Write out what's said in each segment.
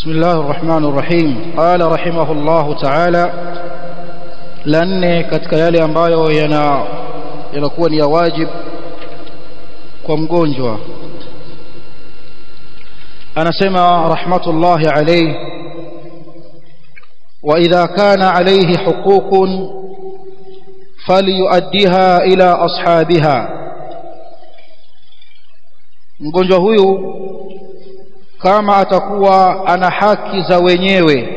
بسم الله الرحمن الرحيم قال رحمه الله تعالى lanne katika yale ambayo yana yanakuwa ni ya wajib kwa mgonjwa anasema rahmatullahi alayhi wa idha kana alayhi huququn falyuaddiha ila ashabiha mgonjwa huyu kama atakuwa ana haki za wenyewe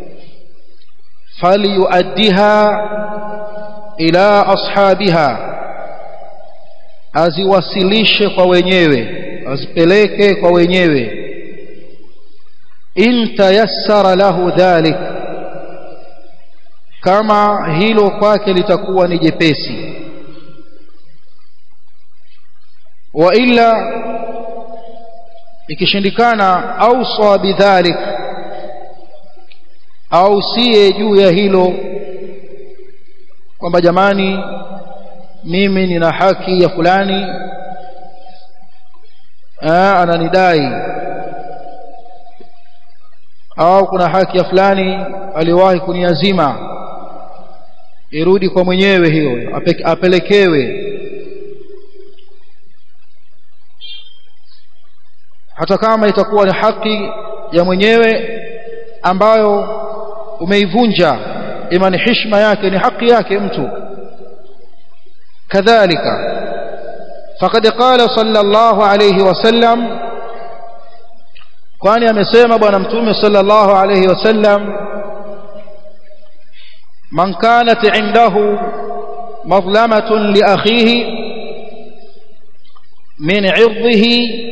falyuaddiha ila ashabiha aziwasilishe kwa wenyewe azipeleke kwa wenyewe in tayassara lahu dhalik kama hilo kwake litakuwa ni jepesi wa illa ikishindikana ausa bidhalik au siye juu ya hilo kwamba jamani mimi nina haki ya fulani Aa, ananidai au kuna haki ya fulani aliwahi kuniazima irudi kwa mwenyewe hiyo apelekewe hata kama itakuwa ni haki ya mwenyewe ambayo umeivunja ima ni heshima yake ni haki yake mtu kadhalika faqad qala sallallahu alayhi wasallam kwani amesema bwana mtume sallallahu alayhi wasallam man kanat indahu madlamatun li akhihi min 'irdihi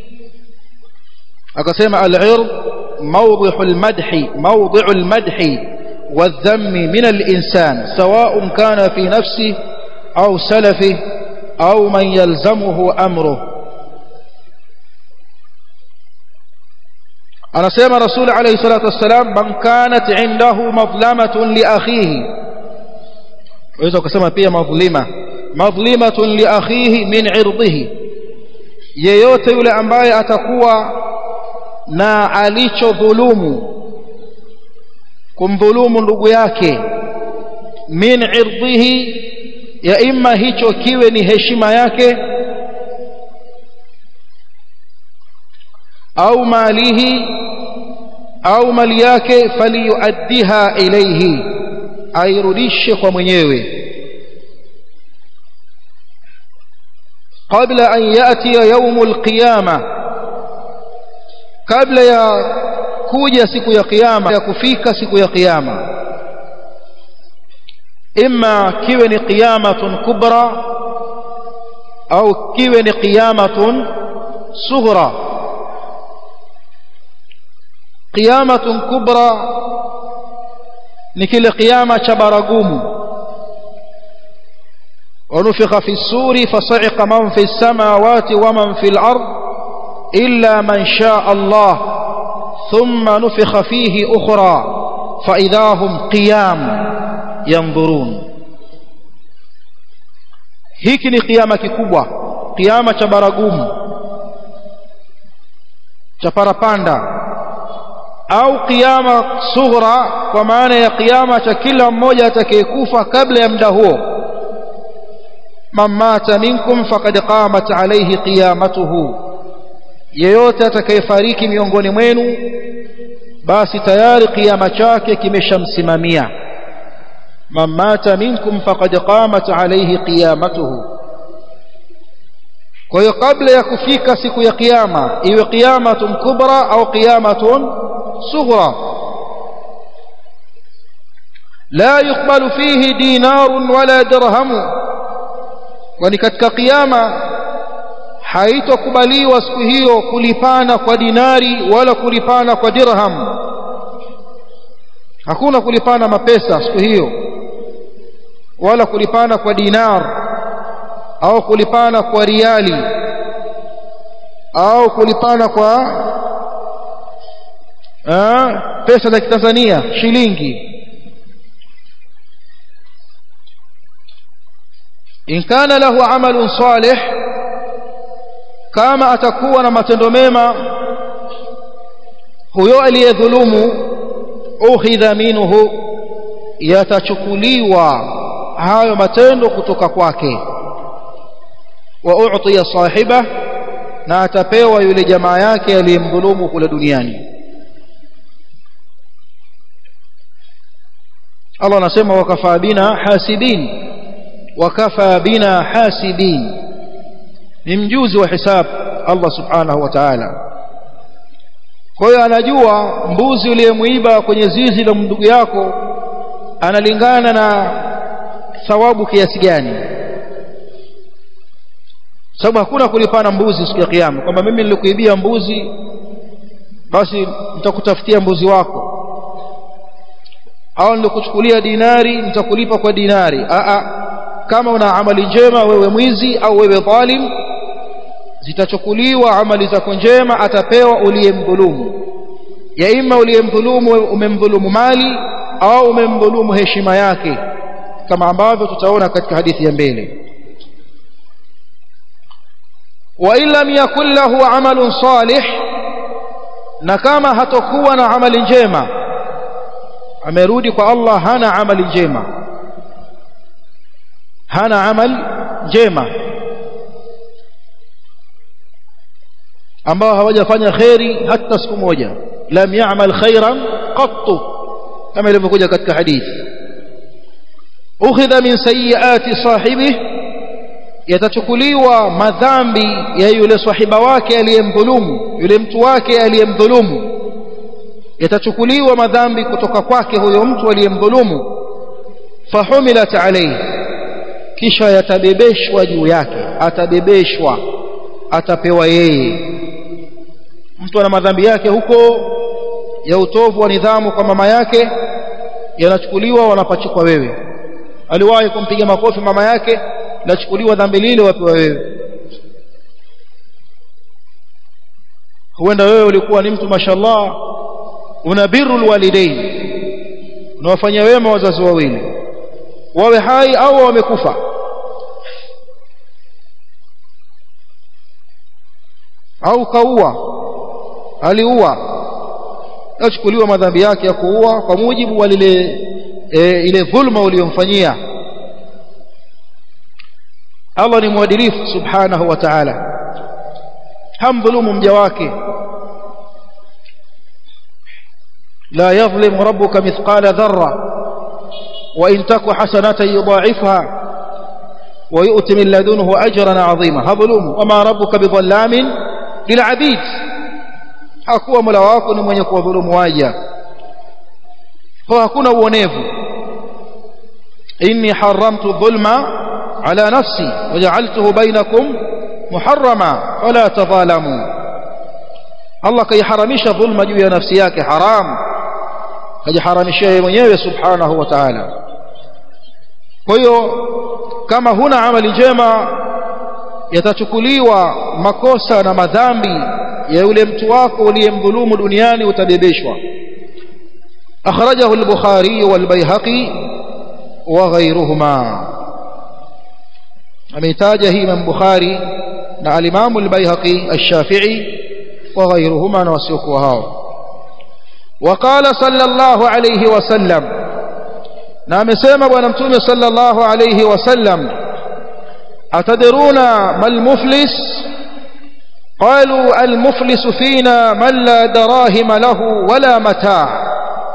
akasema al-'ird موضع المدح موضع المدح والذم من الإنسان سواء كان في نفسه أو سلفه أو من يلزمه أمره أنا سيما رسول عليه الصلاة والسلام من كانت عنده مظلمة لأخيه وإذا كسما فيها مظلمة مظلمة لأخيه من عرضه yeyote yule ambaye atakuwa na alichodhulumu kumdhulumu ndugu yake min irdhihi ya imma hicho kiwe ni heshima yake au malihi au mali yake faliyuaddiha ilayhi airudishe kwa mwenyewe qabla an yatiya yawmul qiyamah kabla ya kuja siku ya kiyama ya kufika siku ya kiyama imma kiwe ni qiyamatun kubra au kiwe ni qiyamatun sughra qiyamatun kubra ni kile kiyama cha baragumu ونفخ في السور فصعق من في السماوات ومن في الأرض إلا من شاء الله ثم نفخ فيه أخرى فإذا هم قيام ينظرون hiki ni kiama kikubwa kiama cha baragumu cha parapanda au kiama sughra kwa maana ya kiama cha kila mmoja atakayekufa kabla ya muda huo man mata minkum faqad qamat alayhi qiyamatuhu yeyote atakayefariki miongoni mwenu basi tayari kiama chake kimeshamsimamia man mata minkum faqad qamat alayhi qiyamatuhu kwa hiyo kabla ya kufika siku ya kiyama iwe qiyamatun kubra au qiyamatun sughra la yuqbalu fihi dinarun wala dirhamu kwani katika kiyama haitokubaliwa siku hiyo kulipana kwa dinari wala kulipana kwa dirham hakuna kulipana mapesa siku hiyo wala kulipana kwa dinar au kulipana kwa riali au kulipana kwa aa, pesa za kitanzania shilingi in kana lahu amalun salih kama atakuwa na matendo mema huyo aliyedhulumu ukhidha minhu yatachukuliwa hayo matendo kutoka kwake wa u'tiya sahiba na atapewa yule jamaa yake aliyemdhulumu kule duniani Allah anasema wakafa bina hasibin wakafa bina hasibin ni mjuzi wa hisab Allah subhanahu wa ta'ala kwa hiyo anajua mbuzi uliyemuiba kwenye zizi la ndugu yako analingana na thawabu kiasi gani sababu hakuna kulipana mbuzi siku ya kiyama kwamba mimi nilikuibia mbuzi basi nitakutafutia mbuzi wako au nilikuchukulia dinari nitakulipa kwa dinari a a kama una amali njema wewe mwizi au wewe dhalim zitachukuliwa amali zako njema atapewa uliyemdhulumu ya ima uliyemdhulumu umemdhulumu mali au umemdhulumu heshima yake kama ambavyo tutaona katika hadithi ya mbele wa in lam yakul lahu amalun salih na kama hatokuwa na amali njema amerudi kwa Allah hana amali njema hana amali njema ambao hawajafanya khairi hata siku moja lam ya'mal khairan qattu kama ilivyokuja katika hadithi ukhidha min sayyiati sahibi yatachukuliwa madhambi ya yule sahiba wake aliyemdhulumu yule mtu wake aliyemdhulumu yatachukuliwa madhambi kutoka kwake huyo mtu aliyemdhulumu fahumilat alayhi kisha yatabebeshwa juu yake atabebeshwa atapewa yeye mtu ana madhambi yake huko ya utovu wa nidhamu kwa mama yake yanachukuliwa wanapachikwa wewe aliwahi kumpiga makofi mama yake lachukuliwa dhambi lile wapewa wewe huenda wewe ulikuwa ni mtu mashallah unabiru alwalidain unawafanyia wema wazazi wawili wawe hai au wamekufa au kaua aliua yachukuliwa madhambi yake ya kuua kwa mujibu wa lile e, ile dhulma uliyomfanyia Allah ni mwadilifu subhanahu wa ta'ala hamdhulumu mja wake لا يظلم ربك مثقال ذرة وإن تك حسنة يضاعفها ويؤتي من لدنه أجرا عظيما هظلوم وما ربك بظلام للعبيد hakuwa mola wako ni mwenye kuwadhulumu waja kwa hakuna uonevu inni haramtu dhulma ala nafsi waja'altuhu bainakum muharrama fala tadhalamu Allah kaiharamisha dhulma juu ya nafsi yake haram kajiharamishia yeye mwenyewe subhanahu wa ta'ala kwa hiyo kama huna amali njema yatachukuliwa makosa na madhambi ya yule mtu wako uliyemdhulumu duniani utabebeshwa akhrajahu al-bukhari wal-baihaqi wa ghayruhuma ameitaja hii imam bukhari na al-imam al-baihaqi ash-shafi'i wa ghayruhuma na wasiokuwa hao وقال صلى الله عليه وسلم na amesema bwana mtume sallallahu alayhi wasallam atadruna mal muflis قالوا المفلس فينا من لا دراهم له ولا متاع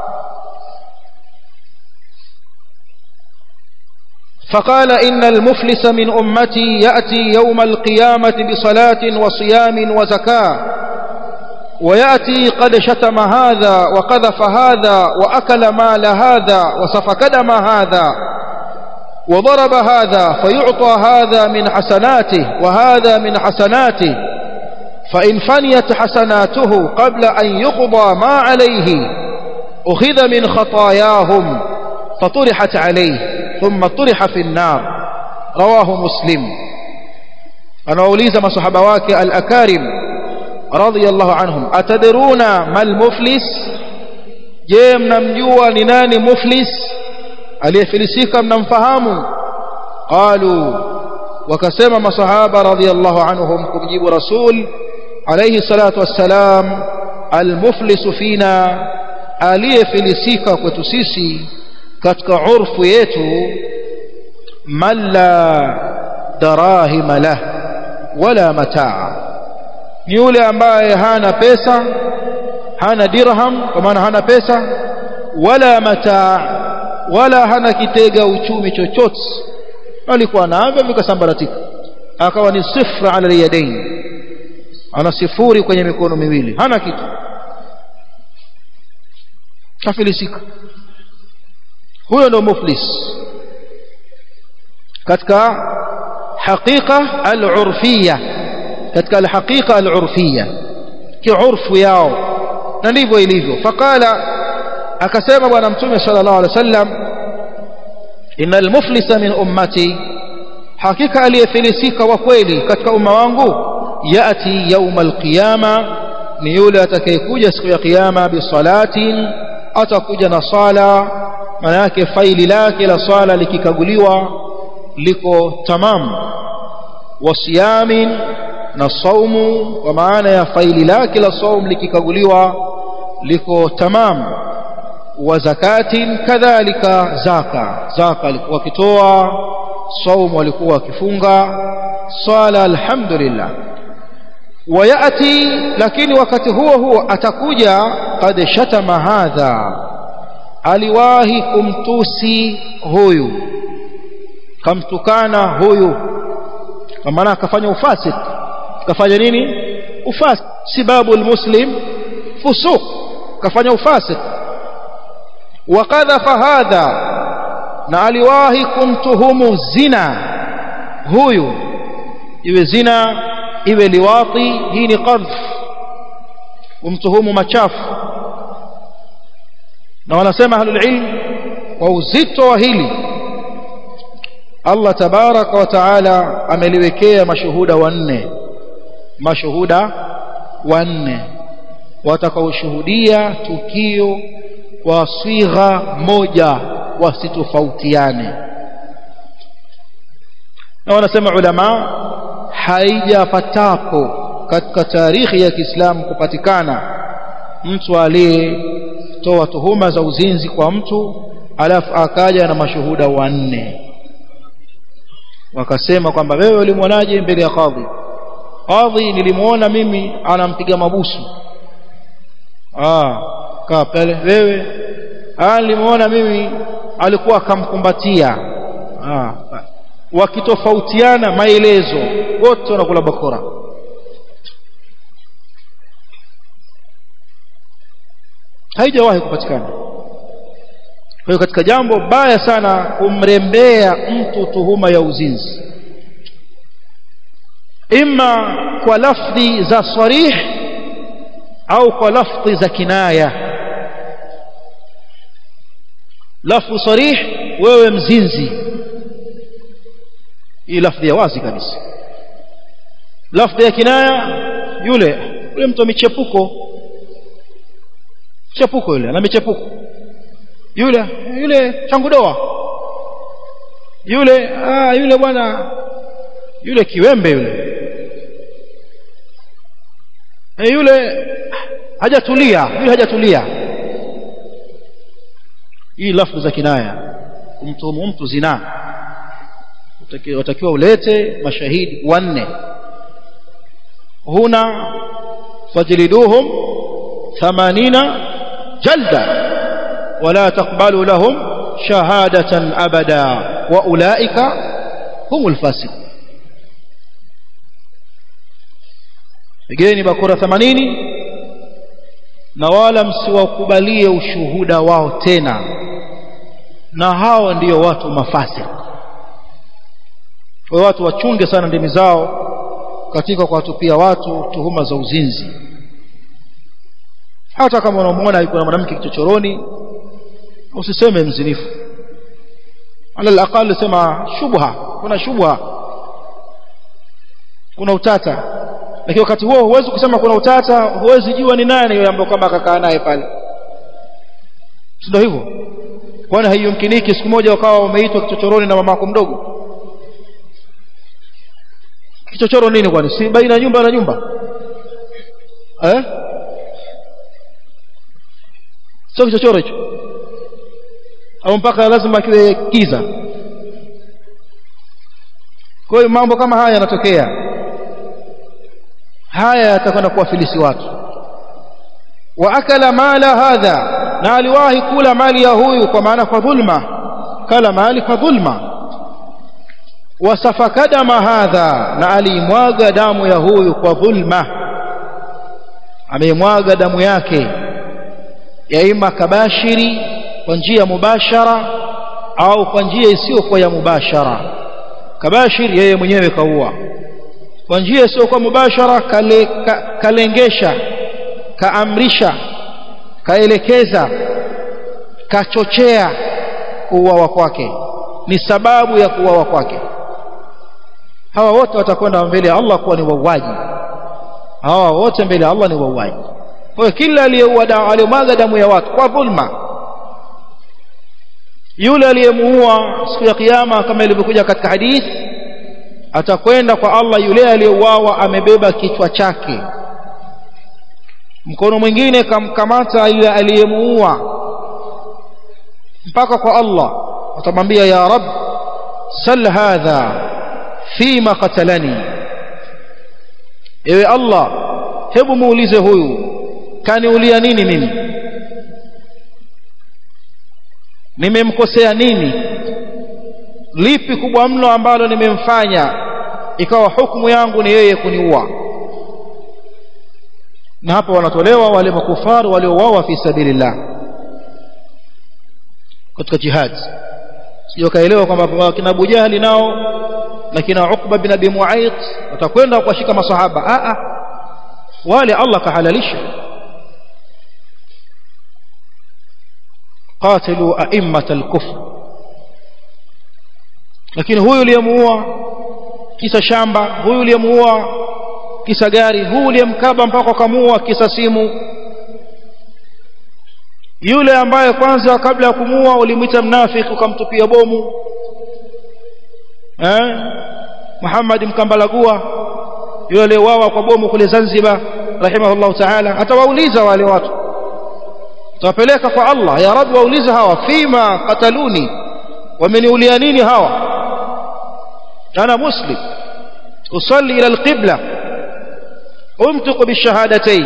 فقال إن المفلس من أمتي يأتي يوم القيامة بصلاة وصيام وزكاة ويأتي قد شتم هذا وقذف هذا وأكل مال هذا وسفك دم هذا وضرب هذا فيعطى هذا من حسناته وهذا من حسناته فإن فنيت حسناته قبل أن يقضى ما عليه أخذ من خطاياهم فطرحت عليه ثم طرح في النار رواه مسلم أنا أوليز ما صحبواك الأكارم رضي الله عنهم أتدرون ما المفلس je mnamjua ni nani muflis aliyefilisika mnamfahamu qalu wakasema masahaba radhiyallahu anhum kumjibu rasul alayhi salatu wassalam almuflisu fina aliyefilisika kwetu sisi katika urfu yetu man la darahima lah wala mataa ni yule ambaye hana pesa hana dirham kwa maana hana pesa wala mataa wala hana kitega uchumi chochote alikuwa navyo vikasambaratika akawa ni sifra ala yadain ana sifuri kwenye mikono miwili hana kitu kafilisika huyo ndo muflis katika haqiqa al-urfiyya katika al-haqiqa al-urfiyya kiurfu yao na ndivyo ilivyo faqala akasema bwana mtume sallallahu alaihi wasallam innal muflisa min ummati hakika aliyefilisika wa kweli katika umma wangu yati yauma alqiyama ni yule atakayekuja siku ya kiyama bisalatin atakuja na sala maana yake faili lake la swala likikaguliwa liko tamam wasiyamin na saumu kwa maana ya faili lake la saum likikaguliwa liko tamam wa zakatin kadhalika zaka zaka alikuwa akitoa saumu alikuwa akifunga swala alhamdulillah wayati lakini wakati huo huo atakuja qad shatama hadha aliwahi kumtusi huyu kamtukana huyu kwa maana akafanya ufasik kafanya nini ufasik sibabu almuslim fusuq kafanya ufasik wakadhafa hadha na aliwahi kumtuhumu zina huyu iwe zina iwe liwati hii ni qadhf umtuhumu machafu na wanasema ahlul ilm kwa uzito wa hili Allah tabaraka wa taala ameliwekea mashuhuda wanne mashuhuda wanne watakaoshuhudia tukio kwa swigha moja wasitofautiane na wanasema ulama haijapatapo katika tarikhi ya Kiislamu kupatikana mtu aliyetoa tuhuma za uzinzi kwa mtu alafu akaja na mashuhuda wanne wakasema kwamba wewe ulimwonaje mbele ya kadhi kadhi nilimuona mimi anampiga mabusu ah kaa pale wewe ah nilimuona mimi alikuwa akamkumbatia ah wakitofautiana maelezo wote wanakula bakora haijawahi kupatikana kwa hiyo katika jambo baya sana kumrembea mtu tuhuma ya uzinzi imma kwa lafdhi za sarih au kwa lafdhi za kinaya lafdhi sarih wewe mzinzi hii lafdhi ya wazi kabisa lafdhi ya kinaya yule yule mtu michepuko chepuko yule ana michepuko yule yule changu doa yule ah yule bwana yule kiwembe yule e yule hajatulia yule hajatulia hii lafdhi za kinaya kumtuhumu mtu zinaa watakiwa ulete mashahidi wanne huna fajliduhum 80 jalda ولا تقبلوا لهم شهادة أبدا وأولئك هم الفاسقون pigeni bakora 80 na wala msiwakubalie ushuhuda wao tena na hao ndiyo watu mafasik kwa watu wachunge sana ndimi zao katika kuwatupia watu tuhuma za uzinzi hata kama unamwona yuko na mwanamke kichochoroni usiseme mzinifu ala alaqal sema shubha kuna shubha kuna utata lakini wakati huo huwezi kusema kuna utata huwezi jua ni nani yule ambaye kama akakaa naye pale ndio hivyo kwani haiyumkiniki siku moja wakawa wameitwa kichochoroni na mamako mdogo kichochoro nini kwani si baina nyumba na nyumba eh sio kichochoro hicho au mpaka lazima kiwe kiza kwa hiyo mambo kama haya yanatokea haya yatakwenda kuwafilisi watu wa akala mala hadha na aliwahi kula mali ya huyu kwa maana kwa dhulma kala mali kwa dhulma wasafaka dama hadha na alimwaga damu ya huyu kwa dhulma ameimwaga damu yake ya ima kabashiri kwa njia mubashara au kwa njia isiyokuwa ya mubashara kabashiri yeye mwenyewe kaua kwa njia isiyokuwa mubashara kale, ka, kalengesha kaamrisha kaelekeza kachochea kuuawa kwake ni sababu ya kuuawa kwake hawa wote watakwenda mbele ya Allah kuwa ni wauaji hawa wote mbele ya Allah ni wauaji kwa hiyo kila aliyeua aliyomwaga damu ya watu kwa dhulma yule aliyemuua siku ya kiyama kama ilivyokuja katika hadithi atakwenda kwa Allah yule aliyeuawa amebeba kichwa chake mkono mwingine kamkamata yule aliyemuua mpaka kwa Allah atamwambia ya rab sal hadha fima qatalani ewe Allah hebu muulize huyu kaniulia nini mimi nimemkosea nini lipi kubwa mno ambalo nimemfanya ikawa hukumu yangu ni yeye kuniua na hapa wanatolewa wale makufaru waliouawa fi sabilillah katika jihad sio kaelewa kwamba kina Abu Jahali nao na kina Uqba bin Abi Mu'ayth watakwenda kuwashika masahaba a a wale Allah kahalalisha qatilu a'immat al-kufr lakini huyu uliyemuua kisa shamba huyu uliyemuua kisa gari huyu uliyemkaba mpaka kamuua kisa simu yule ambaye kwanza kabla ya kumuua ulimwita mnafiki ukamtupia bomu eh Muhammad mkambalagua yule aliyeuawa kwa bomu kule Zanzibar rahimahullah ta'ala atawauliza wale watu tawapeleka kwa Allah ya Rabb waulize hawa fima qataluni wameniulia nini hawa ana muslim usalli ila alqibla umtuq bishahadatayn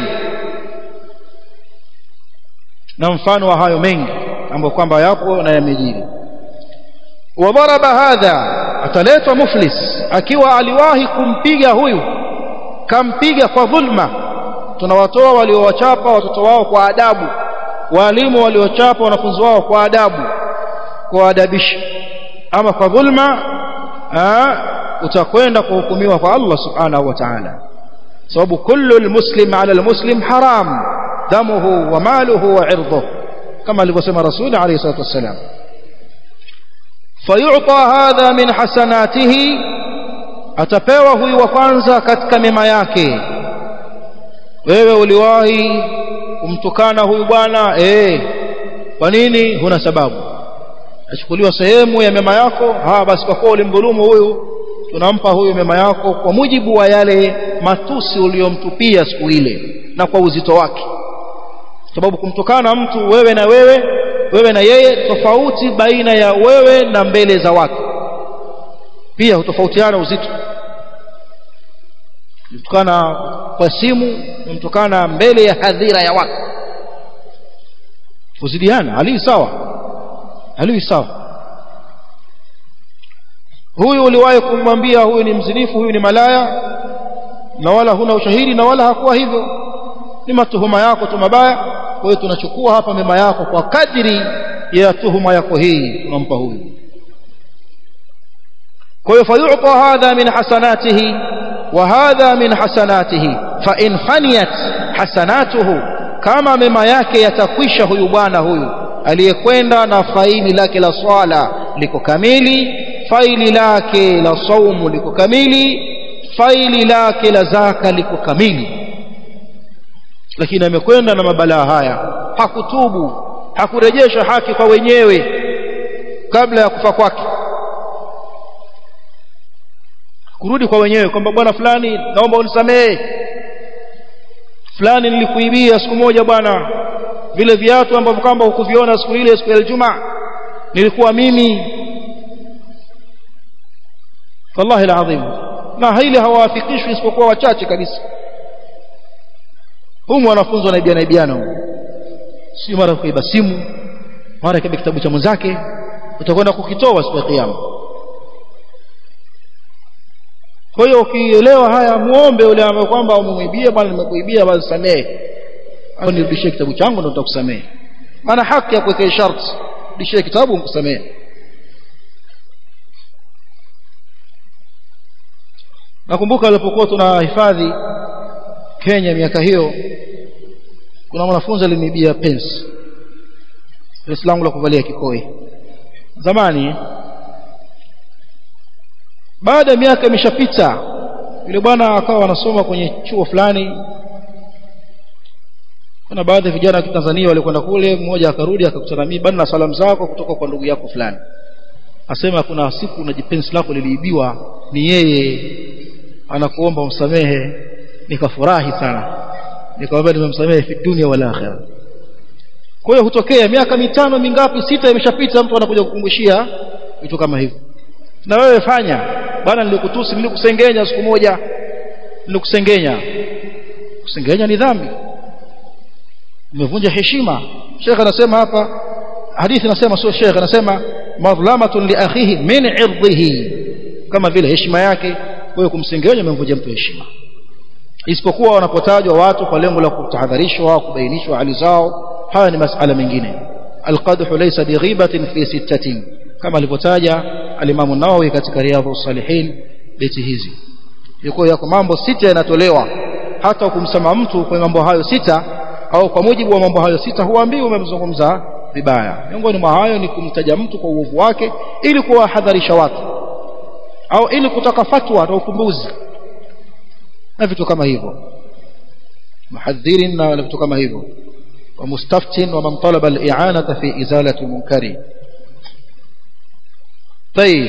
na mfano wa hayo mengi ambayo kwamba yapo na yamejiri wadaraba hadha ataletwa muflis akiwa aliwahi kumpiga huyu kampiga kwa dhulma tunawatoa waliowachapa watoto wao kwa adabu walimu waliochapa wanafunzi wao kwa adabu kwa adabishi ama kwa dhulma utakwenda kuhukumiwa kwa Allah subhanahu wa ta'ala sababu kullu almuslim ala almuslim haram damuhu wa maluhu wa irduhu kama alivyosema rasul alayhi salatu wassalam fayu'ta hadha min hasanatihi atapewa huyu wa kwanza katika mema yake wewe uliwahi kumtukana huyu bwana eh kwa nini huna sababu achukuliwa sehemu ya mema yako ha basi kwa kuwa ulimdhulumu huyu tunampa huyu mema yako kwa mujibu wa yale matusi uliyomtupia siku ile na kwa uzito wake sababu kumtukana mtu wewe na wewe wewe na yeye tofauti baina ya wewe na mbele za watu pia hutofautiana uzito mtukana kwa simu mtukana mbele ya hadhira ya watu kuzidiana hali sawa hali sawa huyu uliwahi kumwambia huyu ni mzinifu huyu ni malaya na wala huna ushahidi na wala hakuwa hivyo ni matuhuma yako tu mabaya kwa hiyo tunachukua hapa mema yako kwa kadri ya tuhuma yako hii tunampa huyu kwa hiyo fayu'ta hadha min hasanatihi wa hadha min hasanatihi fa in faniyat hasanatuhu kama mema yake yatakwisha huyu bwana huyu aliyekwenda na faili lake la swala liko kamili faili lake la saumu liko kamili faili lake la zaka liko kamili lakini amekwenda na mabalaa haya hakutubu hakurejesha haki kwa wenyewe kabla ya kufa kwake kurudi kwa wenyewe kwamba bwana fulani naomba unisamehe fulani nilikuibia siku moja bwana vile viatu ambavyo kwamba hukuviona siku ile siku ya Ijumaa nilikuwa mimi wallahi alazim na hili hawaafikishwi isipokuwa wachache kabisa humu wanafunzi wanaibiana ibiana si mara kuiba simu mara kaiba kitabu cha mwenzake utakwenda kukitoa siku ya kiyama kwa hiyo ukielewa haya muombe yule ambaye kwamba umemwibia bwana nimekuibia basi samehe au nirudishie kitabu changu ndio nitakusamehe maana haki ya kuwekea sharti rudishie kitabu nikusamehe nakumbuka alipokuwa tunahifadhi Kenya miaka hiyo kuna mwanafunzi alinibia pensi pensi langu la kuvalia kikoi zamani baada ya miaka imeshapita yule bwana akawa anasoma kwenye chuo fulani kuna baadhi ya vijana wa Tanzania walikwenda kule mmoja akarudi akakutana mimi bana salamu zako kutoka kwa ndugu yako fulani asema kuna siku na jipensi lako liliibiwa ni yeye anakuomba umsamehe nikafurahi sana nikamwambia nimemsamehe fi dunia wala akhirah kwa hiyo hutokea miaka mitano mingapi sita imeshapita mtu anakuja kukumbushia vitu kama hivyo na wewe fanya bwana nilikutusi nilikusengenya siku moja nilikusengenya kusengenya ni dhambi umevunja heshima Sheikh anasema hapa hadithi anasema sio Sheikh anasema madhlamatun li akhihi min irdhihi kama vile heshima yake wewe kumsengenya umemvunja mtu heshima isipokuwa wanapotajwa watu kwa lengo la kutahadharishwa au kubainishwa hali zao haya ni masala mengine alqadhu laysa bighibatin fi sittatin kama alivyotaja alimamu Nawawi katika riyadhus salihin beti hizi yuko yako mambo sita yanatolewa hata kumsema mtu kwa mambo hayo sita au kwa mujibu wa mambo hayo sita huambii umemzungumza vibaya miongoni mwa hayo ni kumtaja mtu kwa uovu wake ili kuwahadharisha watu au ili kutaka fatwa na ufumbuzi na vitu kama hivyo muhadhirin na vitu kama hivyo wa mustaftin wa man talaba al-i'anata fi izalati munkari طيب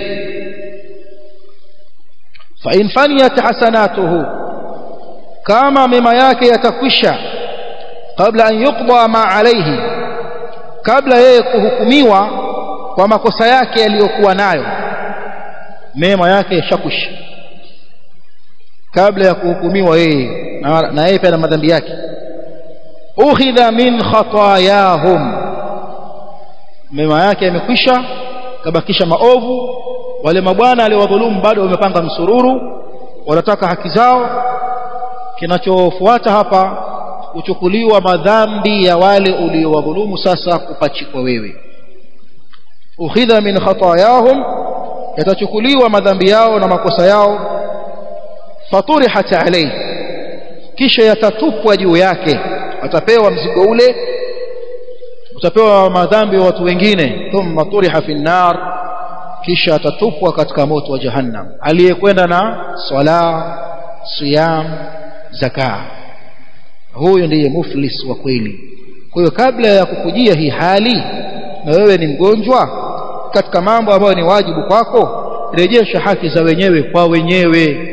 فإن فنيت حسناته كما مما yake yatakwisha kabla an yuqda ma alayhi kabla yeye kuhukumiwa kwa makosa yake yaliyokuwa nayo mema yake yashakwisha kabla ya kuhukumiwa yeye na yeye pia na madhambi yake ukhidha min khatayahum mema yake yamekwisha kabakisha maovu wale mabwana aliwadhulumu bado wamepanga msururu wanataka haki zao kinachofuata hapa kuchukuliwa madhambi ya wale uliowadhulumu sasa kupachikwa wewe ukhidha min khatayahum yatachukuliwa madhambi yao na makosa yao faturihat alayhi kisha yatatupwa juu yake atapewa mzigo ule utapewa madhambi ya watu wengine thumma turiha fi nar kisha atatupwa katika moto wa jahannam aliyekwenda na swala siyam zaka huyo ndiye muflis wa kweli kwa hiyo kabla ya kukujia hii hali na wewe ni mgonjwa katika mambo ambayo ni wajibu kwako rejesha haki za wenyewe kwa wenyewe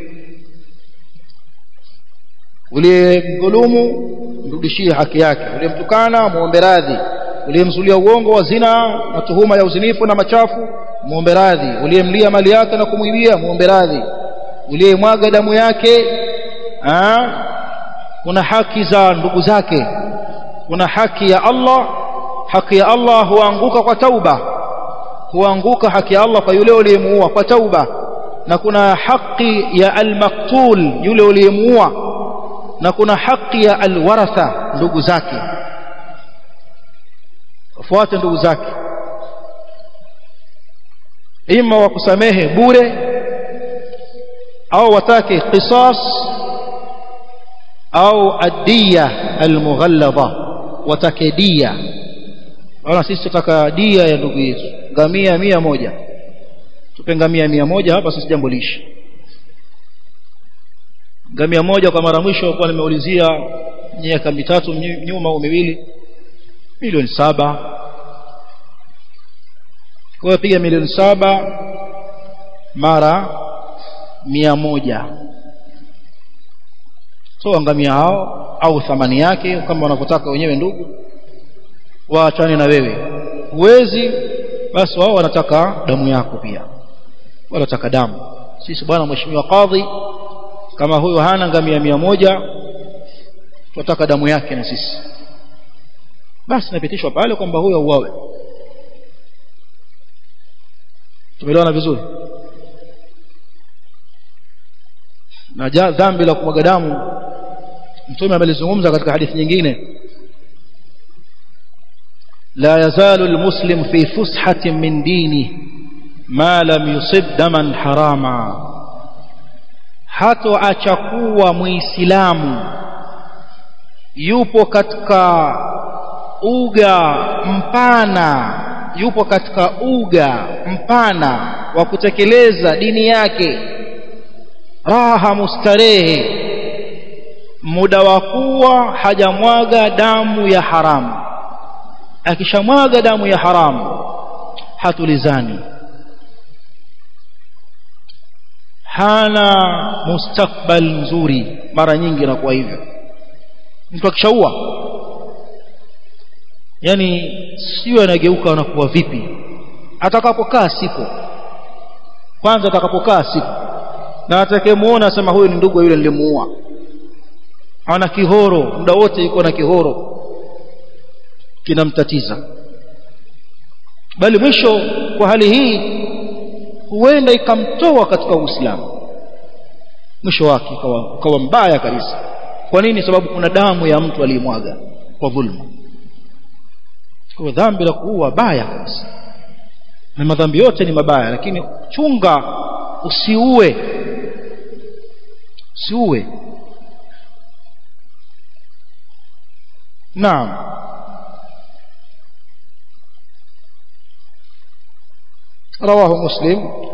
uliyemdhulumu mrudishie haki yake uliyemtukana muombe radhi uliyemzulia uongo wa zina na tuhuma ya uzinifu na machafu muombe radhi uliyemlia mali yake na kumwibia muombe radhi uliyemwaga damu yake aa, kuna haki za ndugu zake kuna haki ya Allah haki ya Allah huanguka kwa tauba huanguka haki ya Allah kwa yule uliyemuua kwa tauba na kuna haki ya al-maqtul yule uliyemuua na kuna haki ya alwaratha ndugu zake wafuate ndugu zake ima wakusamehe bure au watake qisas au adiya almughalladha watake dia wana sisi tutaka dia ya ndugu yetu ngamia mia moja tupe ngamia mia moja hapa sisi jambo lishi ngamia moja kwa mara mwisho kwa nimeulizia miaka mitatu nyuma au miwili milioni saba kwa hiyo piga milioni saba mara mia moja toa ngamia hao au thamani yake kama wanavyotaka wenyewe ndugu waachane na wewe huwezi basi wao wanataka damu yako pia wanataka damu sisi bwana mheshimiwa kadhi kama huyo hana ngamia mia moja tunataka damu yake na sisi basi napitishwa pale kwamba huyo uawe tumeelewana vizuri na dhambi la kumwaga damu mtume amelizungumza katika hadithi nyingine لا يزال المسلم في فسحة من دينه ما لم يصب دما حراما hatoacha kuwa muislamu yupo katika uga mpana yupo katika uga mpana wa kutekeleza dini yake raha mustarehe muda wa kuwa hajamwaga damu ya haramu akishamwaga damu ya haramu hatulizani hana mustakbal mzuri mara nyingi inakuwa hivyo mtu akishaua yani sio anageuka anakuwa vipi atakapokaa sipo kwanza atakapokaa sipo na atakayemuona asema huyu ni ndugu yule nilimuua ana kihoro muda wote yuko na kihoro kinamtatiza bali mwisho kwa hali hii huenda ikamtoa katika Uislamu mwisho wake ukawa, ukawa mbaya kabisa kwa nini sababu kuna damu ya mtu aliyemwaga kwa dhulma kwa dhambi la kuua baya kabisa na madhambi yote ni mabaya lakini chunga usiue usiue naam رواه مسلم